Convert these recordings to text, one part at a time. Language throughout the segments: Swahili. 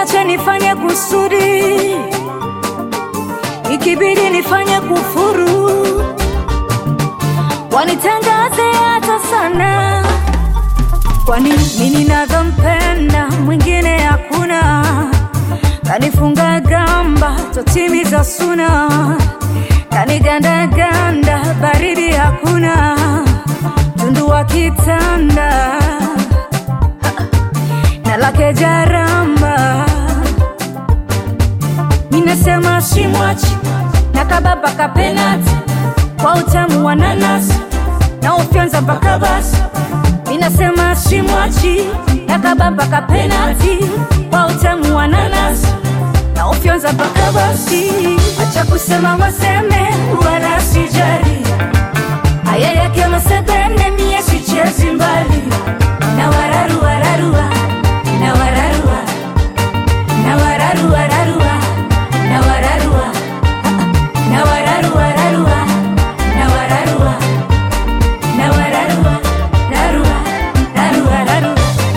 waniache nifanye kusudi, ikibidi nifanye kufuru, wanitangaze hata sana, kwani mimi ninavyompenda mwingine hakuna, kanifunga gamba totimiza suna, kanigandaganda baridi hakuna, tundu wa kitanda na lake jaramba, ninasema simwachi na kababa kapenati kwa utamu wa nanasi na ufyonza mpaka basi, ninasema simwachi na kababa kapenati kwa utamu wa nanasi na ufyonza mpaka basi. Acha kusema waseme, wala sijari haya yake masebene, mie sichezi mbali na wararu wararua na wararua na wararu wararua na wararua na wararu wararua na wararua na wararua rarua rarua rarua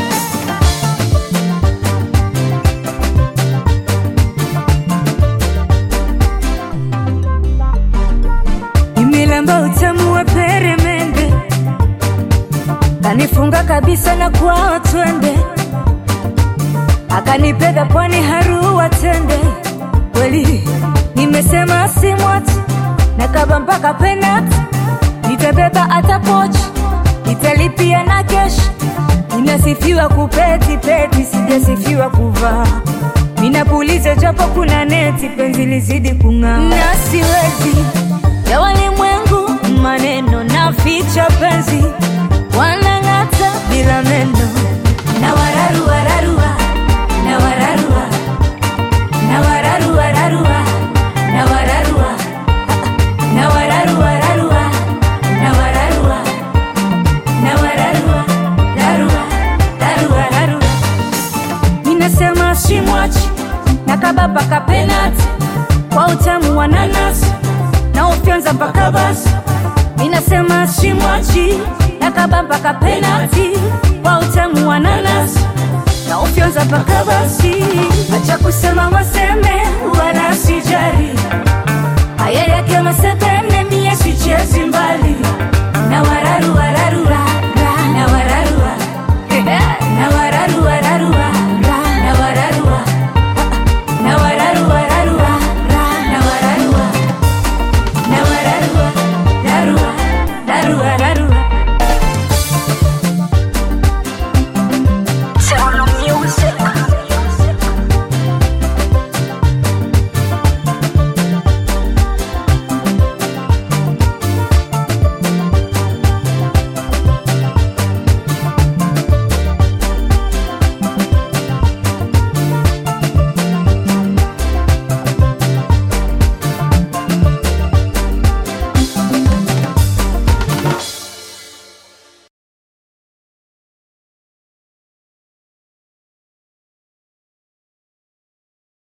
Nimelamba utamu wa peremende, kanifunga kabisa na kwao twende, akanipega pwani harua tende. Kweli nimesema simwati na kaba mpaka penati, nitabeba hata pochi, nitalipia na keshi. Ninasifiwa kupeti peti, sijasifiwa kuvaa Minapuliza japo kuna neti, penzi lizidi kung'aa, na siwezi ya walimwengu maneno na ficha penzi, wanang'ata bila meno na wararu wararua na wararua na wararu wararua na wararua na wararu wararua na wararua na wararua rarua rarua rarua Ninasema simwachi na kababa kapenati kwa utamu wa nanasi na ufyonza mpaka basi. Ninasema simwachi na kababa kapenati kwa utamu wa nanasi na ufyonza mpaka basi. Acha kusema waseme, wala sijari